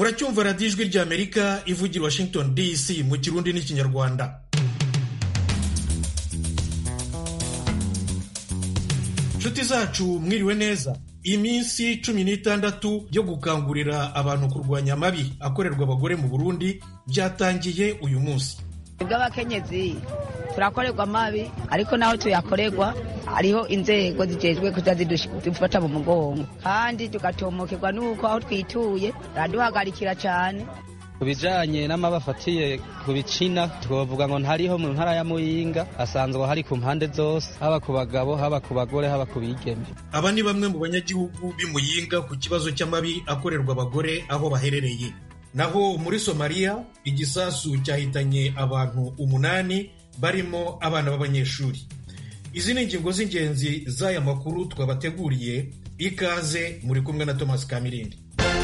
muracyumva radiyo ijwi ry'amerika ivugira washington dc mu kirundi n'ikinyarwanda nshuti zacu mwiriwe neza iminsi cumi n'itandatu yo gukangurira abantu kurwanya amabi akorerwa abagore mu burundi byatangiye uyu munsi bw'abakenyezi turakorerwa amabi ariko naho tuyakorerwa hariho inzego zijejwe kuza zidufata mu mugongo kandi tugatomokerwa n'uko aho twituye baraduhagarikira cyane ku bijanye n'amabi afatiye ku bicina twovuga ngo ntariho mu ntara ya muyinga asanzwe hari ku mpande zose haba ku bagabo haba ku bagore haba ku bigeme aba ni bamwe mu banyagihugu b'imuyinga ku kibazo cy'amabi akorerwa abagore aho baherereye naho muri somaliya igisasu cyahitanye abantu umunani barimo abana b'abanyeshuri izi ni ingingo z'ingenzi z'aya makuru twabateguriye ikaze muri kumwe na thomas kamirindi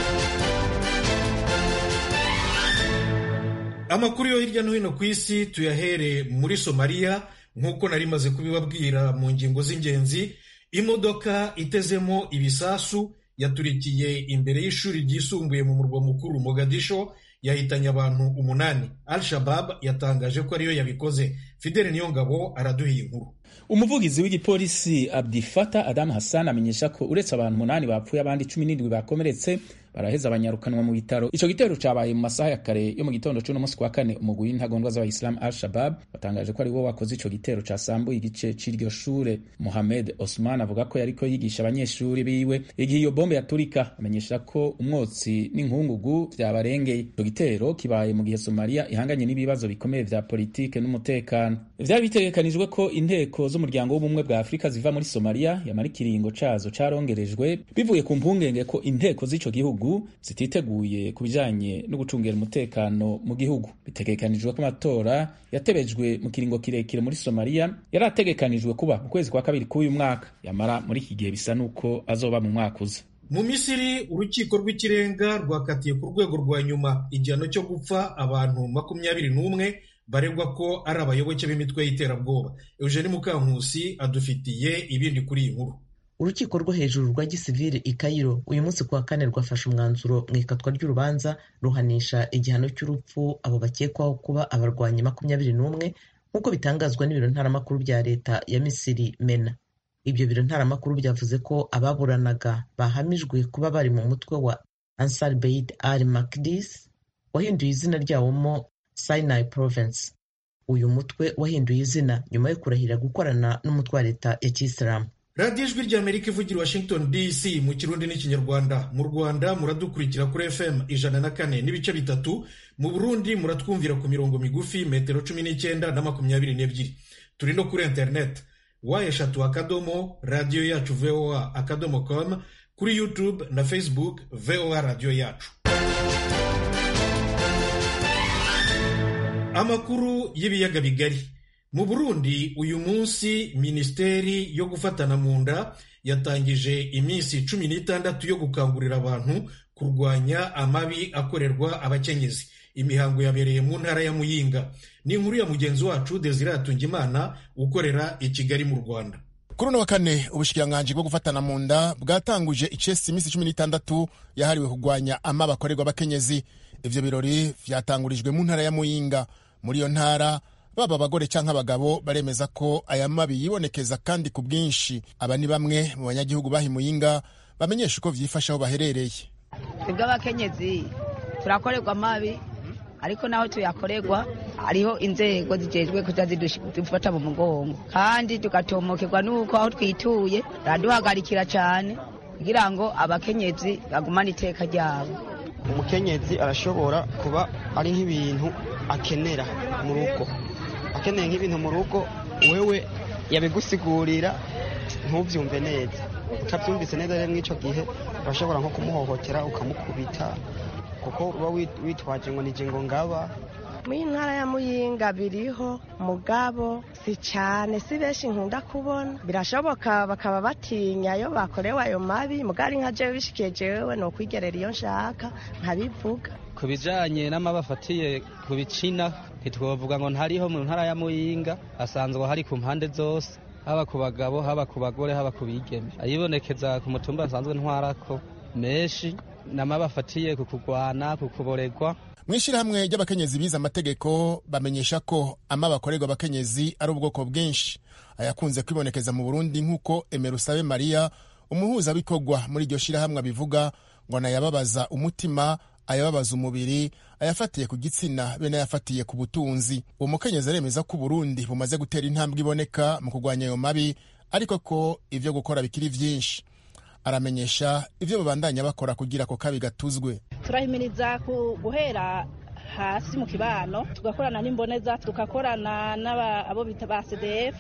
amakuru yo hirya no hino ku isi tuyahere muri somaliya nk'uko nari maze kubibabwira mu ngingo z'ingenzi imodoka itezemo ibisasu yaturikiye imbere y'ishuri ryisumbuye mu murwa mukuru mogadisho yahitanye abantu umunani al shabab yatangaje ko ariyo yabikoze fidele niyongabo araduha inkuru umuvugizi w'igipolisi abdifata adamu hassan amenyesha ko uretse abantu umunani bapfuye abandi cumi n'indwi bakomeretse baraheza abanyarukanwa mu bitaro ico gitero cabaye mu masaha ya kare yo mu gitondo c'uno munsi kwa kane umugwi w'intagondwa z'abayisilamu al shabab batangaje ko ari wo wakoze ico gitero casambuye igice c'iryo shure mohamed osman avuga ko yariko yigisha abanyeshuri biwe igihe iyo bombe yaturika amenyesha ko umwotsi n'inkungugu vyabarengeye ico gitero kibaye mu gihe somaliya ihanganye n'ibibazo bikomeye vya politike n'umutekano vyari bitegekanijwe ko inteko z'umuryango w'ubumwe bwa afurika ziva muri somaliya yamara ikiringo cazo carongerejwe bivuye ku mpungenge ko inteko z'ico gihugu zititeguye ku bijanye no gucungera umutekano mu gihugu bitegekanijwe ko amatora yatebejwe mu kiringo kirekire muri somaliya yari ategekanijwe kuba mu kwezi kwa kabiri k'uyu mwaka yamara muri iki gihe bisa n'uko azoba mu mwaka uza mu misiri urukiko rw'ikirenga rwakatiye ku rwego rwa nyuma igihano cyo gupfa abantu makumyabiri n'umwe baregwa ko ari abayoboke b'imitwe y'iterabwoba eugene mukankusi adufitiye ibindi kuri iyi nkuru urukiko rwo hejuru rwa gisivili i Cairo uyu munsi kuwa kane rwafashe umwanzuro mu ikatwa ry'urubanza ruhanisha igihano cy'urupfu abo bakekwaho kuba abarwanyi makumyabiri n'umwe nk'uko bitangazwa n'ibiro ntaramakuru bya leta ya misiri mena ibyo biro ntaramakuru byavuze ko ababuranaga bahamijwe kuba bari mu mutwe wa ansar beid al makdis wahinduye izina ryawoma sinai province uyu mutwe wahinduye izina nyuma yo kurahira gukorana n'umutwe wa leta ya kisilamu radiyo ijwi ry'amerika ivugira washington dc mu kirundi n'ikinyarwanda mu rwanda muradukurikira kuri fm ijana na kane n'ibice bitatu mu burundi muratwumvira ku mirongo migufi metero cumi n'icyenda na makumyabiri n'ebyiri turi no kuri interineti wa eshatu akadomo radiyo yacu voa akadomo com kuri youtube na facebook voa radiyo yacu amakuru y'ibiyaga bigari mu burundi uyu munsi minisiteri yo gufatana mu nda yatangije iminsi cumi n'itandatu yo gukangurira abantu kurwanya amabi akorerwa abakenyezi imihango yabereye mu ntara ya muyinga ni inkuru ya mugenzi wacu desire hatungimana ukorera i kigali mu rwanda kuri uno wa kane ubushikiranganji bwo gufatana mu nda bwatanguje icesi iminsi cumi n'itandatu yahariwe kurwanya amabi akorerwa abakenyezi ivyo birori vyatangurijwe mu ntara ya muyinga muri iyo ntara baba abagore cyangwa abagabo baremeza ko aya mabi yibonekeza kandi ku bwinshi aba ni bamwe mu banyagihugu bahimuyinga bamenyesha uko vyifashe aho baherereye bw'abakenyezi turakorerwa amabi ariko naho tuyakorerwa hariho inzego zijejwe kuza zidufata mu mugongo kandi tugatomokerwa n'uko aho twituye baraduhagarikira cyane kugira ngo abakenyezi bagumane iteka ryabo umukenyezi arashobora kuba ari nk'ibintu akenera mu rugo akeneye nk'ibintu mu rugo wewe yabigusigurira ntubyumve neza utabyumvise neza rero mw'icyo gihe urashobora nko kumuhohotera ukamukubita kuko uba witwaje ngo nije ngo ngaba muri ntara ya muyinga biriho mugabo si cyane si benshi nkunda kubona birashoboka bakaba batinya iyo bakorewe ayo mabi mugari nka jewe bishikiye jewe ni ukwigerera iyo nshaka nkabivuga ku bijanye n'amabi afatiye ku bicina ntitwovuga ngo ntariho mu ntara ya muyinga asanzwe hari ku mpande zose haba ku bagabo haba ku bagore haba ku bigeme ayibonekeza ku mutumba asanzwe ntwarako menshi n'amabafatiye ku kugwana ku kuboregwa mu ishyirahamwe ry'abakenyezi bize amategeko bamenyesha ko ama bakorerwa abakenyezi ari ubwoko bwinshi ayakunze kwibonekeza mu burundi nk'uko emerusabe mariya umuhuzabikorwa muri iryo shyirahamwe abivuga ngo anayababaza umutima ayababaza umubiri ayafatiye ku gitsina be n'ayafatiye ku butunzi uwo mukenyezi aremeza ko uburundi bumaze gutera intambwe iboneka mu kurwanya ayo mabi ariko ko ibyo gukora bikiri byinshi aramenyesha ibyo babandanya bakora kugira ako kabi gatuzwe turahimiriza guhera hasi mu kibano tugakorana n'imboneza tugakorana n'abo bita ba cdf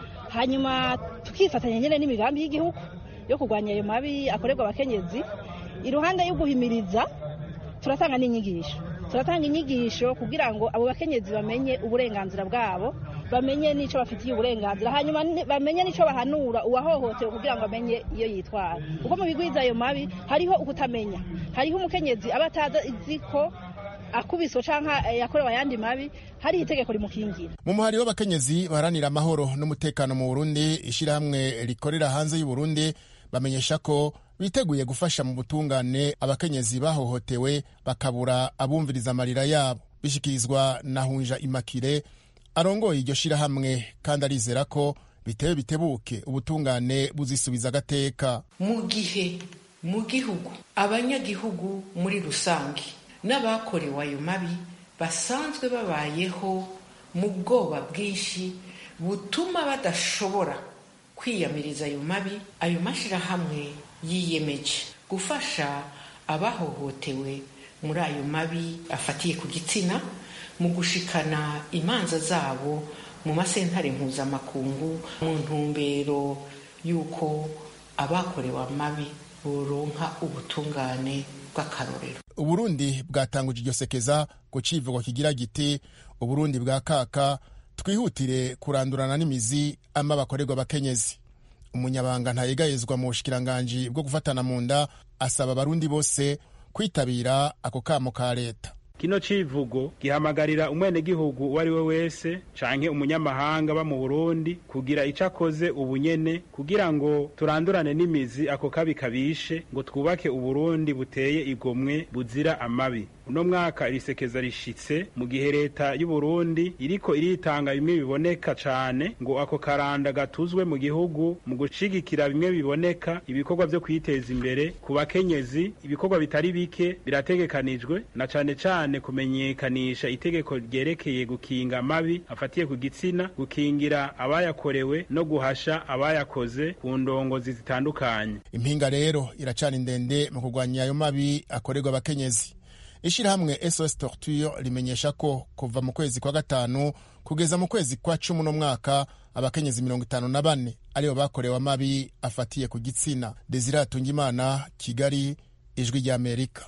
hanyuma tukifatanya nyine n'imigambi y'igihugu yo kurwanya ayo mabi akorerwa abakenyezi iruhande yo guhimiriza turatanga n'inyigisho turatanga inyigisho kugira ngo abo bakenyezi bamenye uburenganzira bwabo bamenye n'icyo bafitiye uburenganzira hanyuma bamenye n'icyo bahanura uwahohotewe kugira ngo amenye iyo yitwara kuko mu bigwiza ayo mabi hariho ukutamenya hariho umukenyezi aba atazi ko akubiswe cyangwa yakorewe ayandi mabi hari itegeko rimukingira mu muhari w'abakenyezi baharanira amahoro n'umutekano mu burundi ishyirahamwe rikorera hanze y'u Burundi bamenyesha ko biteguye gufasha mu butungane abakenyezi bahohotewe bakabura abumviriza amarira yabo bishyikirizwa na hunja imakire arongoye iryo shyirahamwe kandi arizera ko bitewe bitebuke ubutungane buzisubiza agateka mu gihe mu gihugu abanyagihugu muri rusange n'abakorewe ayo mabi basanzwe babayeho mu bwoba bwinshi butuma badashobora kwiyamiriza ayo mabi ayo mashyirahamwe yiyemeje gufasha abahohotewe muri ayo mabi afatiye ku gitsina mu gushikana imanza zabo mu masentare mpuzamakungu mu ntumbero y'uko abakorewe amabi boronka ubutungane bw'akarorero uburundi bwatanguje iryo sekeza ku civugo kigira giti uburundi bwa kaka twihutire kurandurana n'imizi ama bakorerwa abakenyezi umunyabanga ntayegayezwa mu bushikiranganji bwo gufatana mu nda asaba abarundi bose kwitabira ako kamo ka leta kino civugo gihamagarira umwenegihugu uwo ari we wese canke umunyamahanga ba mu burundi kugira ico akoze ubunyene kugira ngo turandurane n'imizi ako kabi kabishe ngo twubake uburundi buteye igomwe buzira amabi uno mwaka irisekeza rishitse mu gihe leta y'uburundi iriko iritanga bimwe biboneka cane ngo ako karanda gatuzwe mu gihugu mu gushigikira bimwe biboneka ibikorwa vyo kwiteza imbere ku bakenyezi ibikorwa bitari bike birategekanijwe na cane cane kumenyekanisha itegeko ryerekeye gukinga amabi afatiye ku gitsina gukingira abayakorewe no guhasha abayakoze ku ndongozi zitandukanye impinga rero iracana indende mu kurwanya ayo mabi akorerwa abakenyezi ishyirahamwe sos torture rimenyesha ko kuva mu kwezi kwa gatanu kugeza mu kwezi kwa cumi uno mwaka abakenyezi mirongo itanu na bane aribo bakorewe amabi afatiye ku gitsina desire atungimana kigali ijwi ry'amerika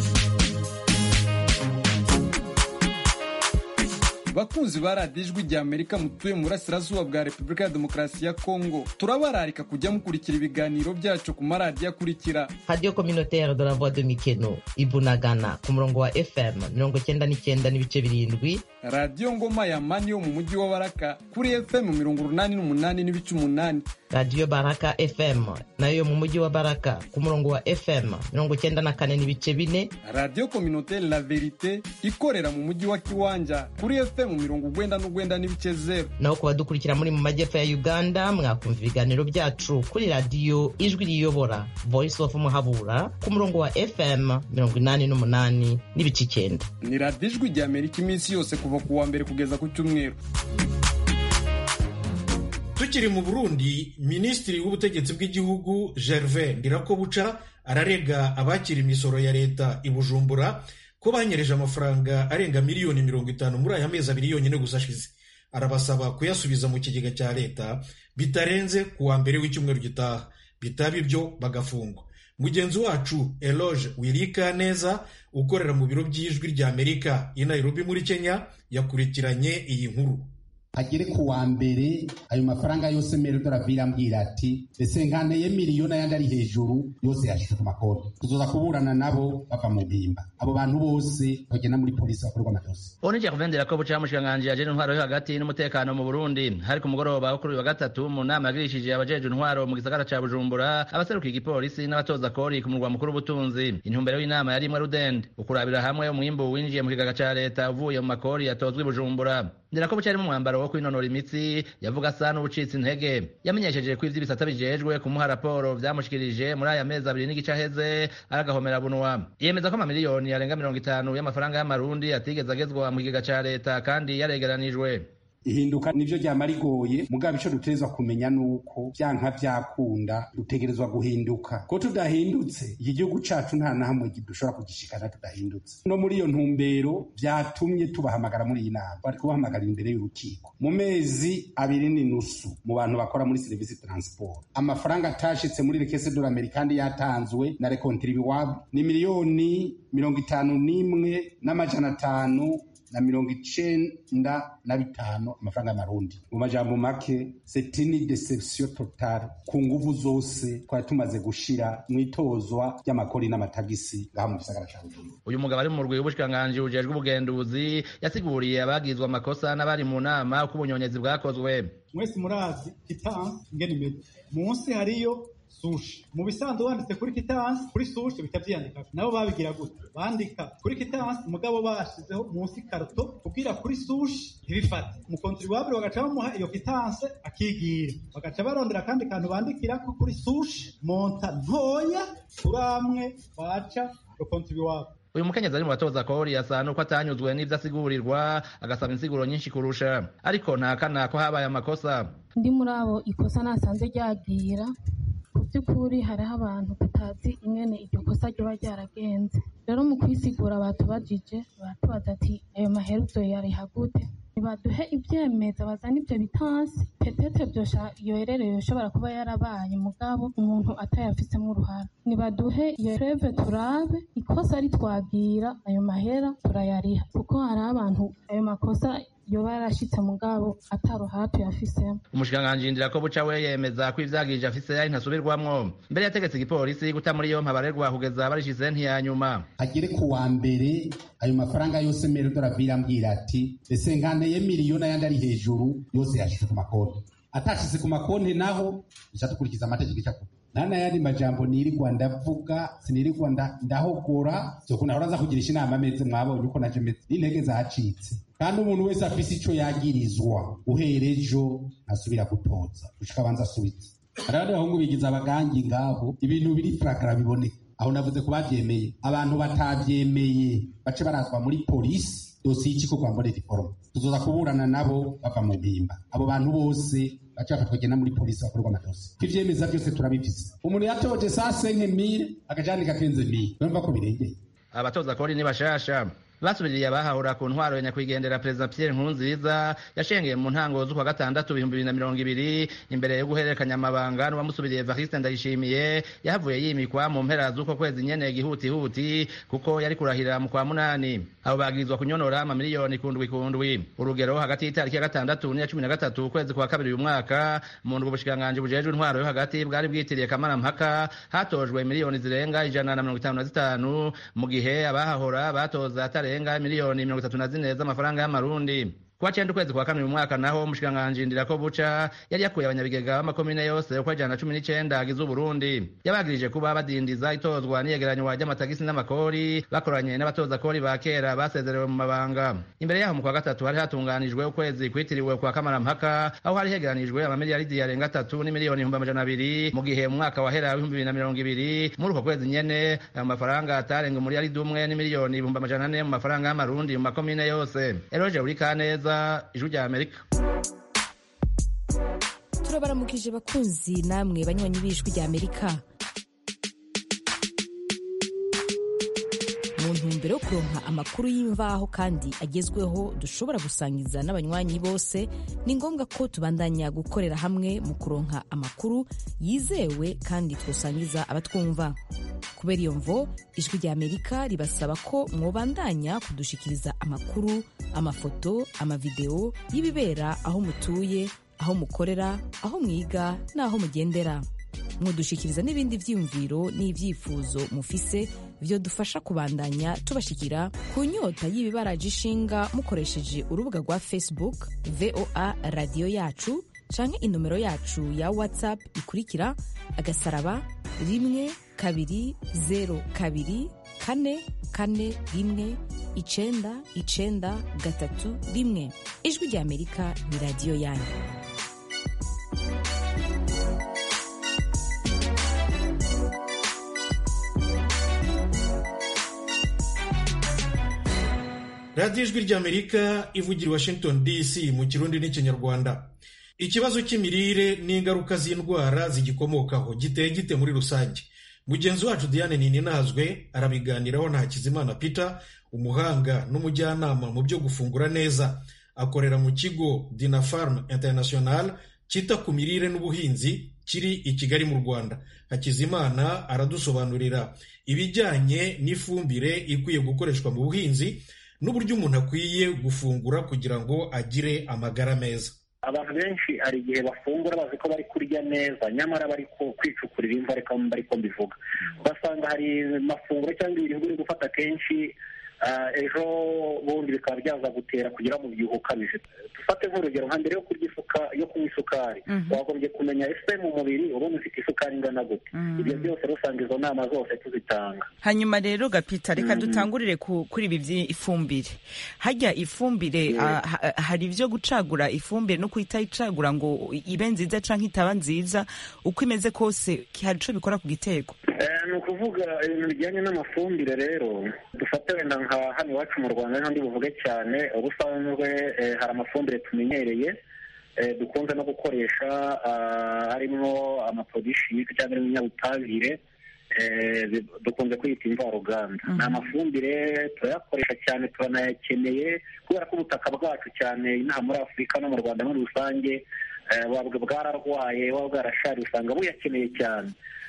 bakunzi ba radiyo ijwi rya amerika mutuye mu burasirazuba bwa repubulika ya demokarasi ya kongo turabararika kujya mukurikira ibiganiro byacu ku maradiyo akurikira radiyo communautaire de la voix de mikeno ibunagana ku murongo wa fm mirongo cyenda n'icyenda n'ibice birindwi radiyo ngoma ya mani yo mu mujyi wa baraka kuri fm mirongo urunani n'umunani n'ibice umunani radiyo baraka fm nayo yo mu mujyi wa baraka ku murongo wa fm mirongo cyenda na kane n'ibice bine radiyo communautaire la verite ikorera mu mujyi wa kiwanja kuri fm mu mirongo ugwenda n'ugwenda n'ibice zero naho ku badukurikira muri mu majyepfo ya uganda mwakumva ibiganiro byacu kuri radiyo ijwi riyobora voice of muhabura ku murongo wa fm mirongo inani n'umunani n'ibice icyenda ni radiyo ijwi rya amerika iminsi yose kuva ku wa mbere kugeza ku cyumweru tukiri mu burundi minisitiri w'ubutegetsi bw'igihugu gervais ndirakobuca ararega abakira imisoro ya leta i bujumbura ko banyereje amafaranga arenga miliyoni mirongo itanu muri aya mezi abiri yonyine gusa ashize arabasaba kuyasubiza mu kigega cya leta bitarenze ku wa mbere w'icyumweru gitaha bitaba ibyo bagafungwa mugenzi wacu eloge wirika neza ukorera mu biro by'ijwi rya amerika i nairobi muri kenya yakurikiranye iyi nkuru agere ku wa mbere ayo mafaranga yose merodora ambwira ati ese nkaneye miliyoni ayandi ari hejuru yose yashyize ku makonti tuzoza kuburana nabo bava mu mpimba abo bantu bose bagenda muri polisi bakorerwa amadosi onije kuvendera ko buca mushikiranganji yajeje intwaro yo hagati n'umutekano mu Burundi hari ku mugoroba wo kuri wa gatatu mu nama yagirishije abajeje intwaro mu gisagara ca Bujumbura abaserukiye igipolisi n'abatoza kori ku murwa mukuru w'ubutunzi intumbero y'inama yari imwe rudende ukurabira hamwe umwimbu winjiye mu kigaga ca leta uvuye mu makori yatozwe i Bujumbura ndera ko buca ari mu mwambaro wo kwinonora imitsi yavuga asa n'ubucitse intege yamenyesheje ko ivy'ibisata bijejwe kumuha raporo vyamushikirije muri aya mezi abiri n'igice aheze aragahomera bunwa yemeza ko amamiliyoni yarenga mirongo itanu y'amafaranga y'amarundi atigeze agezwa mu kigega ca leta kandi yaregeranijwe ihinduka nivyo ryama rigoye mugabo ico dutegerezwa kumenya nuko vyanka vyakunda dutegerezwa guhinduka ko tudahindutse iki gihugu cacu nta na hamwe dushobora kugishikana tudahindutse no muri iyo ntumbero vyatumye tubahamagara muri iyi nama bari kubahamagarira imbere y'urukiko mu mezi abiri n'inusu mu bantu bakora muri serivisi transport amafaranga atashitse muri rekese de l'Amerique kandi yatanzwe na recontribuable ni miliyoni mirongo itanu n'imwe n'amajana atanu na mirongo icenda na bitanu amafaranga y'amarundi mu majambo make c'est une deception totale ku nguvu zose twari tumaze gushira mw'itozwa ry'amakori n'amatagisi ngaha mu gisagara ca Bujumbura uyu mugabo ari mu rwego w'ubushikiranganji bujejwe ubugenduzi yasiguriye abagizwe amakosa n'abari mu nama uko ubunyonyezi bwakozwe mwese murazi kitansi ingene imeze munsi hariyo sushi mu bisanzwe wanditse kuri kitansi kuri sushi bita vyiyandika nabo babigira gute bandika kuri kitansi mugabo bashizeho munsi karto kugira kuri sushi ntibifate umukontribuable bagaca bamuha iyo kitanse akigira bagaca barondera akandi kantu bandikirako kuri sushi monta ntoya turamwe baca rokontribuable uyu mukenyezi ari mu batoza kori asa nuko atanyuzwe n'ivyo asigurirwa agasaba insiguro nyinshi kurusha ariko ntakana ko habaye amakosa ndi muri abo ikosa nasanze ryagira ku by'ukuri hariho abantu tutazi ingene iryo kosa ryoba ryaragenze rero mu kwisigura batubajije baratubaza ati ayo maheruzo yariha gute ntibaduhe ivyemeza bazana ivyo bitansi petete vyosha iyo ererero yoshobora kuba yarabaye mugabo umuntu atayafisemo uruhara nibaduhe iyo preve turabe ikosa ritwagira ayo mahera turayariha kuko hari abantu ayo makosa yoba yarashitse mugabo ataruhara tuyafisemo umushikiranganji ndira ko buca we yemeza ko ivyagirije afise ari ntasubirwamwo mbere yategetse igipolisi guta muri yompi abarerwa kugeza barishize ntiyanyuma agere ku wa mbere ayo mafaranga yose merodora ambwira ati ese nkaneye miliyoni ayandi ari hejuru yose yashize ku makonti atashyize ku makonti naho duca dukurikiza amategeko icyakuba nta n'ayandi majambo nirirwa ndavuga sinirirwa ndahogora soko nahora nza kugirisha inama ameze mwabonye uko naje meze n'intege zacitse kandi umuntu wese afise ico yagirizwa uhera ejo ntasubira gutoza gushika abanza asubitse hari abandi bahungu bigize abagangi ngabo ibintu biri fragara biboneka aho navuze ko bavyemeye abantu batavyemeye bace barazwa muri polisi dosiye y'ikikorwa mbonera iforoma tuzoza kuburana nabo bava mu mpimba abo bantu bose baca bafatwa bagenda muri polisi bakorerwa amadosi ko ivyemeza vyose turabifise umuntu yatoje saa senke mire akajandika kenze mire urumva ko birengeye abatoza kori ni bashasha basubiriye abahahura ku ntwaro ya nyakwigendera perezida Pierre Nkurunziza yashengeye mu ntango z'ukwa gatandatu ibihumbi bibiri na mirongo ibiri imbere yo guhererekanya amabanga n'uwamusubiriye Evariste Ndayishimiye yahavuye yimikwa mu mpera z'uko kwezi nyene gihutihuti kuko yari kurahira mu kwa munani abo bagirizwa kunyonora amamiliyoni kundwi kundwi urugero hagati y'itariki ya gatandatu n'iya cumi na gatatu ukwezi kwa kabiri uyu mwaka mu ndwi ubushikiranganji bujejwe intwaro yo hagati bwari bwitiriye kamarampaka hatojwe miliyoni zirenga ijana na mirongo itanu na zitanu mu gihe abahahora batoza atare zirenga miliyoni mirongo itatu na zine z'amafaranga y'amarundi kuwa cenda ukwezi kwa kane uyu mwaka naho umushikiranganji ndirako buca yari yakuye abanyabigega b'amakomine yose uko ijana na cumi n'icenda agize uburundi yabagirije kuba badindiza itozwa n'iyegeranywa ry'amatagisi n'amakori bakoranye n'abatoza kori ba kera basezerewe mu mabanga imbere yaho mu kwa gatatu hari hatunganijwe ukwezi kwitiriwe kwa kamarampaka aho hari hegeranijwe amamiliyaridi yarenga atatu n'imiliyoni ibihumbi amajana abiri mu gihe mu mwaka wahera w'ibihumbi bibiri na mirongo ibiri muri uko kwezi nyene ayo mafaranga atarenga umuriyaridi umwe n'imiliyoni ibihumbi amajana ane mu mafaranga y'amarundi mu makomine yose eroje uri kaneza ijwi rya amerika turabaramukije bakunzi namwe banywanyi b'ijwi rya amerika mu ntumbero ntumbero yo kuronka amakuru y'imvaho kandi agezweho dushobora gusangiza n'abanywanyi bose ni ngombwa ko tubandanya gukorera hamwe mu kuronka amakuru yizewe kandi twosangiza abatwumva kubera iyo mvo ijwi rya amerika ribasaba ko mwobandanya kudushikiriza amakuru amafoto amavideo y'ibibera aho mutuye aho mukorera aho mwiga n'aho mugendera mudushikiriza n'ibindi vyiyumviro n'ivyifuzo mufise vyo dufasha kubandanya tubashikira ku nyota y'ibibaraje ishinga mukoresheje urubuga rwa facebook voa radiyo yacu canke inomero yacu ya whatsapp ikurikira agasaraba rimwe kabiri zero kabiri kane kane rimwe icenda icenda gatatu rimwe ijwi rya amerika ni radiyo yanyu radiyo ijwi ry'amerika ivugira i washington dc mu kirundi n'ikinyarwanda ikibazo cy'imirire n'ingaruka z'indwara zigikomokaho giteye gite muri rusange mugenzi wacu diane ninazwe arabiganiraho na hakizimana peter umuhanga n'umujyanama mu byo gufungura neza akorera mu kigo dinafarm international cyita ku mirire n'ubuhinzi kiri i kigali mu rwanda hakizimana aradusobanurira ibijyanye n'ifumbire ikwiye gukoreshwa mu buhinzi n'uburyo umuntu akwiye gufungura kugira ngo agire amagara meza abantu benshi hari igihe bafungura bazi ko bari kurya neza nyamara bari kwicukurira imva ariko ariko mbivuga ugasanga hari amafunguro cyangwa ibiribwa uri gufata kenshi ejo bundi bikaba byaza gutera kugira mu byuho ukabije dufate nk'urugero nka mbere yo kurya isuka yo kunywa isukari wagombye kumenya ese mu mubiri ubundi ufite isukari ingana gute ibyo byose usanga izo nama zose tuzitanga hanyuma rero gapita reka dutangurire kuri ibi by'ifumbire hajya ifumbire hari ibyo gucagura ifumbire no kuhita icagura ngo ibe nziza cyangwa itaba nziza uko imeze kose hari icyo bikora ku gitego ni ukuvuga ibintu bijyanye n'amafumbire rero dufate wenda nka hano iwacu mu rwanda n'andi buvuge cyane ubusanzwe hari amafumbire tumenyereye dukunze no gukoresha harimo amaprodishike cyangwa ibinyabutabire dukunze kwita imvaruganda ni amafumbire turayakoresha cyane turanayakeneye kubera ko ubutaka bwacu cyane inaha muri afurika no mu rwanda muri rusange bwararwaye buba bwarashari usanga buyakeneye cyane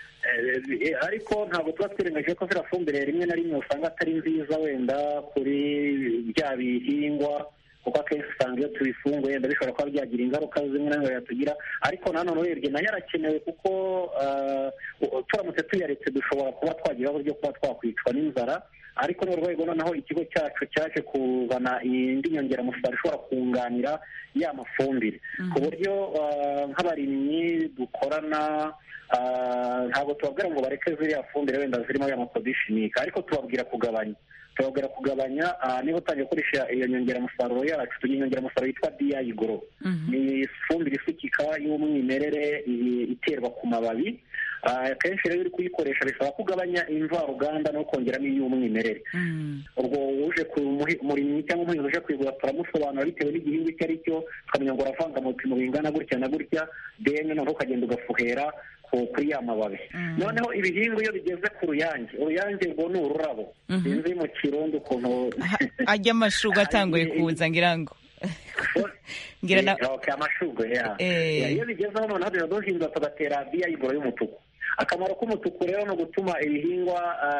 ariko ntabwo tuba twirengagije ko ziriya fumbire rimwe na rimwe usanga atari nziza wenda kuri bya bihingwa kuko akenshi usanga iyo tubifunguye wenda bishobora kuba byagira ingaruka zimwe na zimwe yatugira ariko nanone urebye nayo arakenewe kuko turamutse tuyaretse dushobora kuba twagira ibibazo byo kuba twakwicwa n'inzara ariko ni urwego noneho ikigo cyacu cyaje kuzana indi nyongeramusaruro ishobora kunganira ya mafumbire ku buryo nk'abarimyi dukorana ntabwo tubabwira ngo bareke ziriya fumbire wenda zirimo ya makodishinike ariko tubabwira kugabanya tubabwira kugabanya niba utangiye gukoresha iyo nyongeramusaruro yacu tugira inyongeramusaruro yitwa diyayi goro ni ifumbire isukika y'umwimerere iterwa ku mababi akenshi rero uri kuyikoresha bisaba ko ugabanya imvaruganda no kongeramo iy'umwimerere ubwo uje ku murimyi cyangwa umuhinzi uje kuyigura turamusobanura bitewe n'igihingwa icyo ari cyo tukamenya ngo uravanga mu bipimo bingana gutya na gutya deni noneho ukagenda ugafuhera kuri ya mababi noneho ibihingwa iyo bigeze ku ruyange uruyange rwo ni ururabo sinzi mu kirundi ukuntu ajya amashuga atanguye kuza ngira ngo amashugwe iyo bigezeho noneho tuba duhinga tugatera biyayigoro y'umutuku akamaro k'umutuku rero ni ugutuma ibihingwa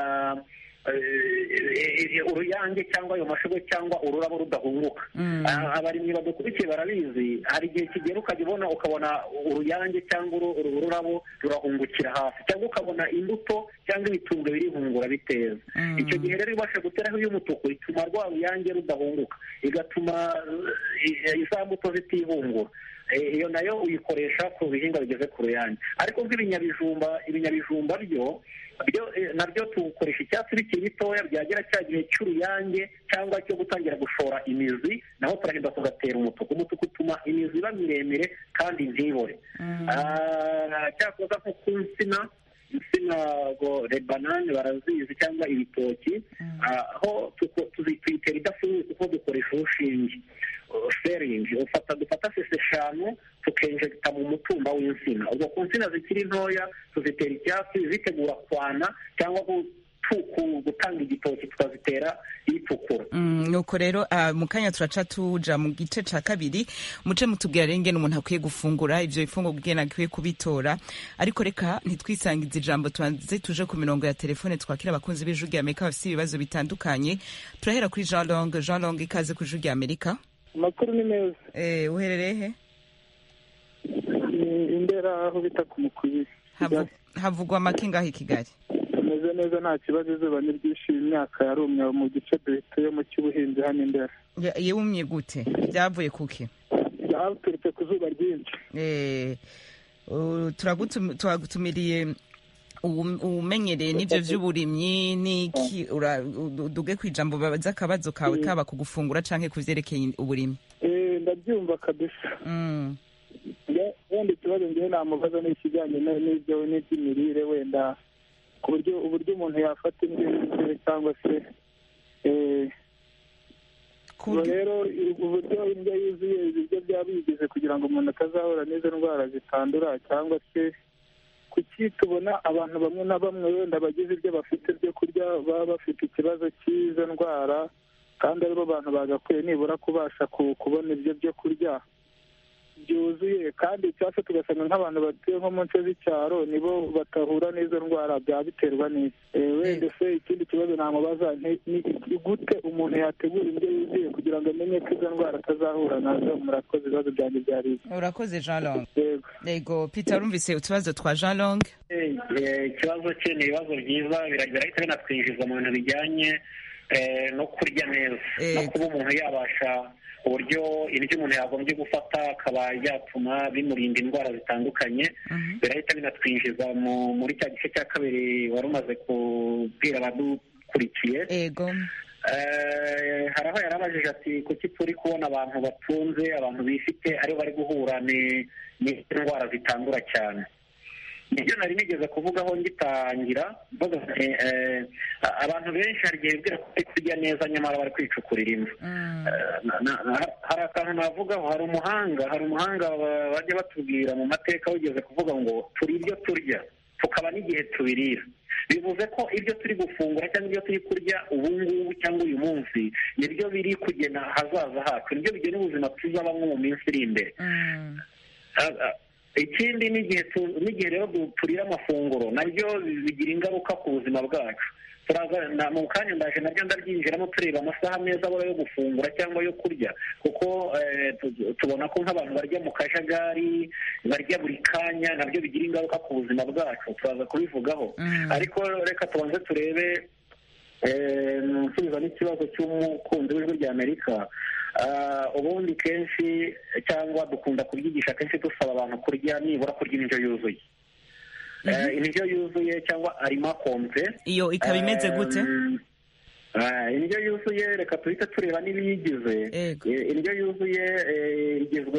uruyange cyangwa ayo mashugwe cyangwa ururabo rudahunguka abarimyi badukurikiye barabizi hari igihe kigera ukajya ubona ukabona uruyange cyangwa ururabo rurahungukira hasi cyangwa ukabona imbuto cyangwa ibitumbwe birihungura biteza icyo gihe rero ibasha guteraho iy'umutuku ituma rwa ruyange rudahunguka igatuma iza mbuto zitihungura iyo nayo uyikoresha ku bihingwa bigeze ku ruyange ariko nk'ibinyabijumba ibinyabijumba byo nabyo tukoresha icyatsi bikiri bitoya byagera cya gihe cy'uruyange cyangwa cyo gutangira gushora imizi naho turagenda tugatera umutuku umutuku utuma imizi iba miremire kandi ntibore cyakoza nko ku nsina insina ngo rebanane barazizi cyangwa ibitoki aho tuyitera idafunguye kuko dukoresha urushinge feringi ufata dufata sese eshanu tukenjegita mu mutumba w'insina ubwo ku nsina zikiri ntoya tuzitera icyatsi zitegura kwana cyangwa gutanga igitoki tukazitera itukura nuko rero mu kanya turaca tuja mu gice ca kabiri muce mutubwira rero ingene umuntu akwiye gufungura ivyo bifungurwa ingene akwiye kubitora ariko reka ntitwisangize ijambo tubanze tuje ku mirongo ya telefone twakira abakunzi b'ijwi rya amerika bafise ibibazo bitandukanye turahera kuri jean long jean long ikaze ku ijwi rya amerika amakuru ni meza eh uherereye he imbera aho bita ku mukwiye havugwa make ngaho i kigali tumeze neza nta kibazo izuba ni ryinshi imyaka yarumye mu gice duhituyemo cy'ubuhinzi hano imbere yumye gute byavuye kuki byaturutse ku zuba ryinshi turagutumiriye umenyereye n'ibyo by'uburimyi n'iki duge ku ijambo babaza akabazo kawe kaba ku gufungura cyangwa ku byerekeye uburimyi ndabyumva kabisa wenda ikibazo ngewe namubaza ni ikijyanye n'ibyo n'iby'imirire wenda ku buryo uburyo umuntu yafata indyo yuzuye cyangwa se rero uburyo indyo yuzuye ibiryo byaba bigize kugira ngo umuntu atazahura n'izo ndwara zitandura cyangwa se kuki tubona abantu bamwe na bamwe wenda bagize ibyo bafite byo kurya baba bafite ikibazo cy'izo ndwara kandi aribo bantu bagakwiye nibura kubasha kubona ibyo byo kurya byuzuye kandi cyangwa se tugasanga nk'abantu batuye nko mu nce z'icyaro nibo batahura n'izo ndwara byaba biterwa n'iki wenda se ikindi kibazo namubaza ni gute umuntu yategura indyo yuzuye kugira ngo amenye ko izo ndwara atazahura nazo murakoze ibibazo byanjye byari urakoze jean long yego peter urumvise utubazo twa jean long ikibazo cye ni ibibazo byiza birahita binatwinjiza mu bintu bijyanye no kurya neza no kuba umuntu yabasha uburyo ibyo umuntu yagombye gufata akaba yatuma bimurinda indwara zitandukanye birahita binatwinjiza muri cya gice cya kabiri wari umaze kubwira abadukurikiye hari aho yari abajije ati kuki turi kubona abantu batunze abantu bifite aribo bari guhura n'indwara zitandura cyane nibyo nari nigeze kuvugaho ngitangira abantu benshi hari igihe bibwira ko bari kurya neza nyamara bari kwicukurira imvu hari akantu navugaho hari umuhanga hari umuhanga bajya batubwira mu mateka wigeze kuvuga ngo turi ibyo turya tukaba n'igihe tubirira bivuze ko ibyo turi gufungura cyangwa ibyo turi kurya ubu ngubu cyangwa uyu munsi nibyo biri kugena ahazaza hacu nibyo bigena ubuzima tuzabamo mu minsi iri imbere ikindi n'igihe rero turira amafunguro nabyo bigira ingaruka ku buzima bwacu mu kanya ndaje nabyo ndabyinjiramo tureba amasaha meza abura yo gufungura cyangwa yo kurya kuko tubona ko nk'abantu barya mu kajagari barya buri kanya nabyo bigira ingaruka ku buzima bwacu turaza kubivugaho ariko reka tubanze turebe nsubiza n'ikibazo cy'umukunzi w'ijwi rya amerika ubundi kenshi cyangwa dukunda kubyigisha kenshi dusaba abantu kurya nibura kurya indyo yuzuye indyo yuzuye cyangwa arima kompe iyo ikaba imeze gute indyo yuzuye reka tuhite tureba n'ibiyigize indyo yuzuye igizwe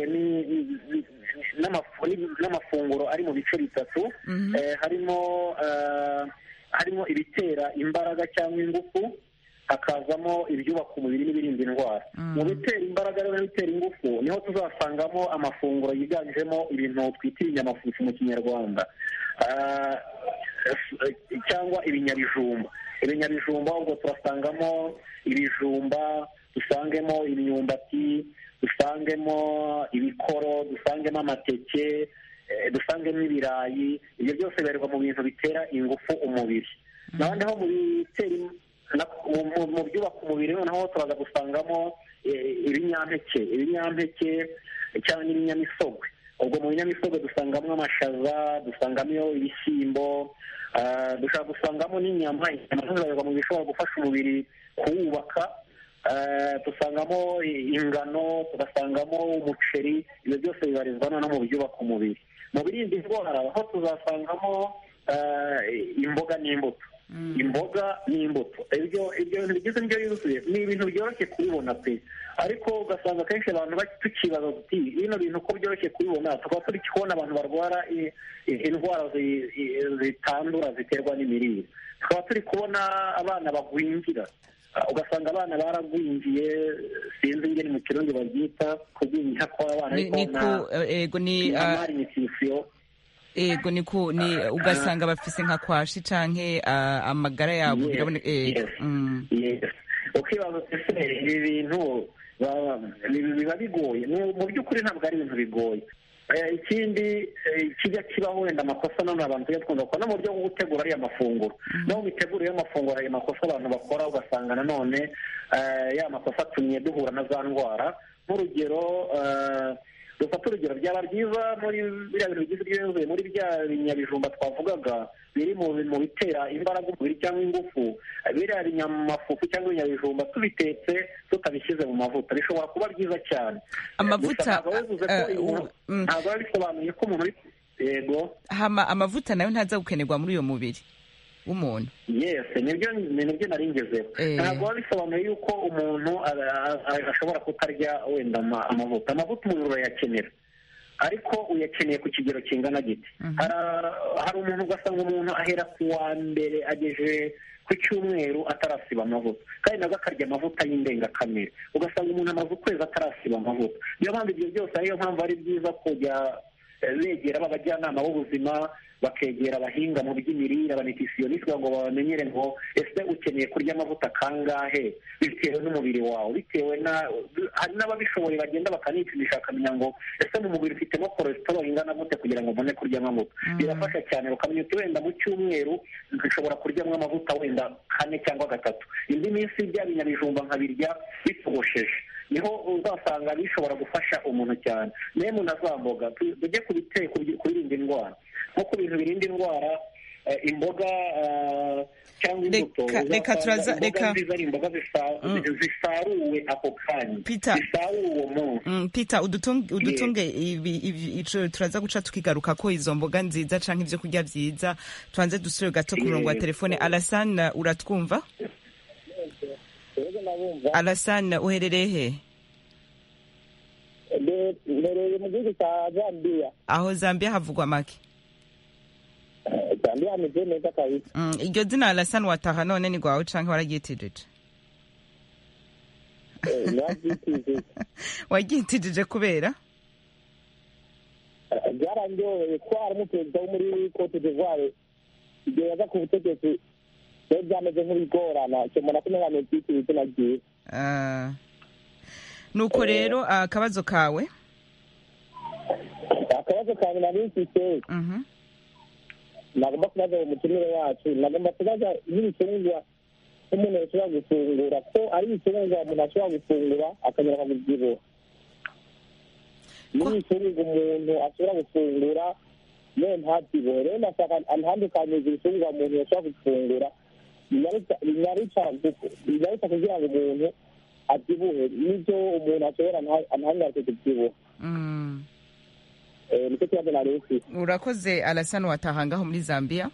n'amafunguro ari mu bice bitatu harimo harimo ibitera imbaraga cyangwa ingufu hakazamo ibyubaka umubiri n'ibirinda indwara mu bitera imbaraga n'ibitera ingufu niho tuzasangamo amafunguro yiganjemo ibintu twita ibinyamafufu mu kinyarwanda cyangwa ibinyabijumba ibinyabijumba ubwo turasangamo ibijumba dusangemo imyumbati dusangemo ibikoro dusangemo amateke dusangemo ibirayi ibyo byose bibarirwa mu bintu bitera ingufu umubiri noneho mu bitera mu byubaka umubiri noneho turaza gusangamo ibinyampeke ibinyampeke cyangwa n'ibinyamisogwe ubwo mu binyamisogwe dusangamo amashaza dusangamo ibishyimbo dushobora gusangamo n'inyama inyama zibarirwa mu bishobora gufasha umubiri kuwubaka dusangamo ingano tugasangamo umuceri ibyo byose bibarizwa no mu byubaka umubiri mu birinda indwara aho tuzasangamo imboga n'imbuto imboga n'imbuto ibyo bintu bigize indyo yuzuye ni ibintu byoroshye kubibona pe ariko ugasanga akenshi abantu tukibaza tuti bino bintu uko byoroshye kubibona tukaba turi kubona abantu barwara indwara zitandura ziterwa n'imirire tukaba turi kubona abana bagwingira ugasanga abana baragwingiye sinzi ingeni mu kirundi babyita kugwingira kw'abana ariko ni na malnutrition ego ni ku ni ugasanga bafise nka kwashi canke ah, amagara yabo Yes, birabone- ego yes. Mm. Yes. ukibaza ese ibi bintu baba- bi- biba bigoye Mu- mu by'ukuri ntabwo ari ibintu bigoye Eh, ikindi eh, kijya kibaho wenda amakosa none abantu tujya twumva ko no mu buryo bwo gutegura ariya mafunguro no mu mitegurire y'amafunguro hari amakosa abantu bakora ugasanga nanone eh, ya makosa atumye duhura na za ndwara nk'urugero eh, dufate urugero byaba byiza muri biriya bintu bigize byuzuye muri bya binyabijumba twavugaga biri mu mu bitera imbaraga umubiri cyangwa ingufu biriya binyamafufu cyangwa ibinyabijumba tubitetse tutabishyize mu mavuta bishobora kuba byiza cyane Amavuta, Gusa ntabwo bivuze ko eh, umuntu- mm. ntabwo biba bisobanuye ko umuntu uri yego hama amavuta nayo ntaza gukenerwa muri uyo mubiri w'umuntu yes nibyo nibyo nari ngezeho Eh. ntabwo biba bisobanuye yuko umuntu a- a- ashobora kutarya wenda ama- amavuta amavuta umubiri urayakenera ariko uyakeneye ku kigero kingana giti Hari- hari umuntu ugasanga umuntu ahera ku wa mbere ageje ku cyumweru atarasiba amavuta kandi nabwo akarya amavuta y'indengakamere ugasanga umuntu amaze ukwezi atarasiba amavuta niyo mpamvu ibyo byose ariyo mpamvu ari byiza kujya eh, begera abajyanama b'ubuzima bakegera abahinga mu by'imirire abanitisionisite kugira ngo babamenyere ngo ese ukeneye kurya amavuta kangahe bitewe n'umubiri wawe bitewe na hari n'ababishoboye bagenda bakanipimisha bakamenya ngo ese mu mubiri ufitemo cholesterol ingana gute kugira ngo ubone kurya amavuta birafasha cyane bakamenya uti wenda mu cyumweru nshobora kuryamo amavuta wenda kane cyangwa gatatu indi minsi bya binyabijumba nkabirya bitogosheje niho uzasanga bishobora gufasha umuntu cyane memu na za mboga tu- tujye ku bite- ku bi- ku birinda indwara nko ku bintu birinda indwara eh, imboga eh, cyangwa imbuto Reka- reka uzasanga turaza- imboga reka- nziza ari imboga zisa- zisaruwe ako kanya Peter. zisaruwe uwo munsi Mm, Peter udutunge, udutunge ibi, ibi, ico turaza guca tukigaruka ko izo mboga nziza canke ivyo kurya vyiza tubanze dusubire gato ku murongo wa Yes. telefone Alassane uratwumva Alassane uherereye he mbereye mu gihugu cya zambia aho Zambia havugwa make zambia hameze neza kabisa Mm, iryo zina Alassane wataha none ni gwawe canke wararyitijije nabyitije waryitijije kubera byarandyoheye ko harimo perezida wo muri cote d'ivoire igihe yaza ku butegetsi byari byameze nk'ibigorana cyemana ko ntabwo byitiriwe izina ryiwe Ah. nuko rero akabazo kawe akabazo kanjye nari mfite nagomba kubaza uwo mutumire wacu nagomba kubaza nk'ibicuruzwa nk'umuntu yashobora gufungura ko ari ibicuruzwa umuntu ashobora gufungura akanyura akabibyibuha n'ibicuruzwa umuntu ashobora gufungura yewe ntabyibuhe rero ndashaka antandukanyiriza ibicuruzwa umuntu yashobora gufungura binyaruta binyaruta kugira ngo umuntu abyibuhe n'ibyo umuntu ashobora ntahangarike kubyibuha Mm. Eh, nicyo kibazo nari mfite urakoze Alassane wataha ngaho muri Zambia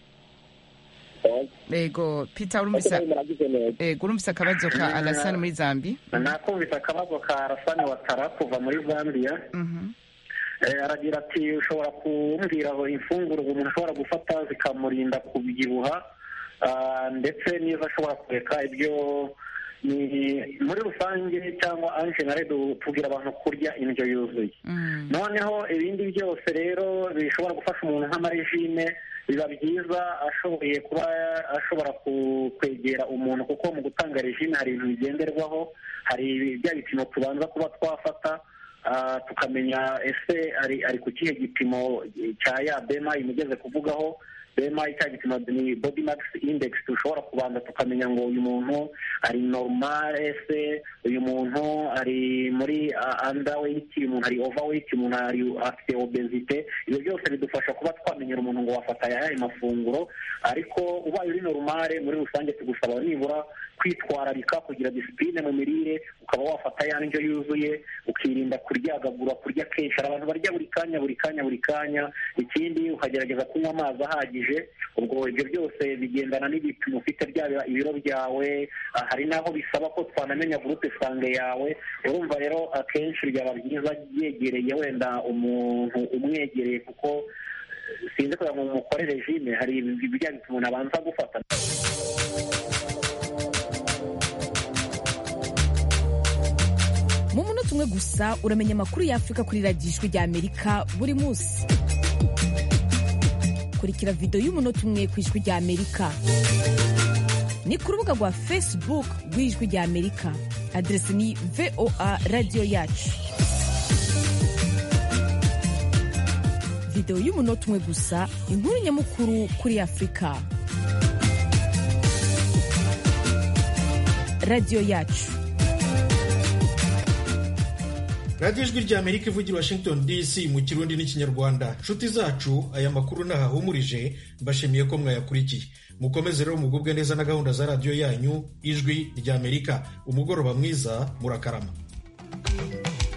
ego Peter urumvise ego urumvise akabazo ka Alassane muri Zambia nakumvise akabazo ka arasani watara kuva muri zambia Eh, aragira ati ushobora kumbwira aho imfunguro umuntu ashobora gufata zikamurinda kubyibuha ah, ndetse n'izo ashobora kureka ibyo ni muri rusange cyangwa anjenare tubwira abantu kurya indyo yuzuye noneho ibindi byose rero bishobora gufasha umuntu nk'amarejime biba byiza ashoboye kuba ashobora ku- kwegera umuntu kuko mu gutanga rejime hari ibintu bigenderwaho hari bya bipimo tubanza kuba twafata ah, tukamenya ese ari ari ku kihe gipimo cya ya bema imugeze kuvugaho bema cya gipimo ni body max index dushobora kubanza tukamenya ngo uyu muntu ari normal ese uyu muntu ari muri uh, underweight uyu muntu ari overweight uyu muntu ari afite obesite ibyo byose bidufasha kuba twamenyera umuntu ngo wafata ayahe mafunguro ariko ubaye uri normal muri rusange tugusaba nibura kwitwararika kugira disipline mu mirire ukaba wafata ya ndyo yuzuye ukirinda kuryagagura kurya kenshi hari abantu barya buri kanya buri kanya buri kanya ikindi ukagerageza kunywa amazi ahagije ubwo ibyo byose bigendana n'ibipimo ufite byaba ibiro byawe ah, hari n'aho bisaba ko twanamenya groupe sange yawe urumva rero akenshi byaba byiza yegereye wenda umuntu umwegereye kuko eh, sinzi kugira ngo mukore regime hari ibijya bituma umuntu abanza gufata mu munota umwe gusa uramenya amakuru y'afurika kuri radiyo ijwi rya amerika buri munsi kurikira videwo y'umunota umwe ku ijwi rya amerika ni ku rubuga rwa facebook rw'ijwi rya amerika aderesi ni voa radiyo yacu videwo y'umunota umwe gusa inkuru nyamukuru kuri afurika radiyo yacu radiyo ijwi rya amerika ivugira washington dc mu kirundi n'ikinyarwanda nshuti zacu aya makuru ntahahumurije mbashimiye ko mwayakurikiye mukomeze rero mugubwe neza na gahunda za radiyo yanyu ijwi rya amerika umugoroba mwiza murakarama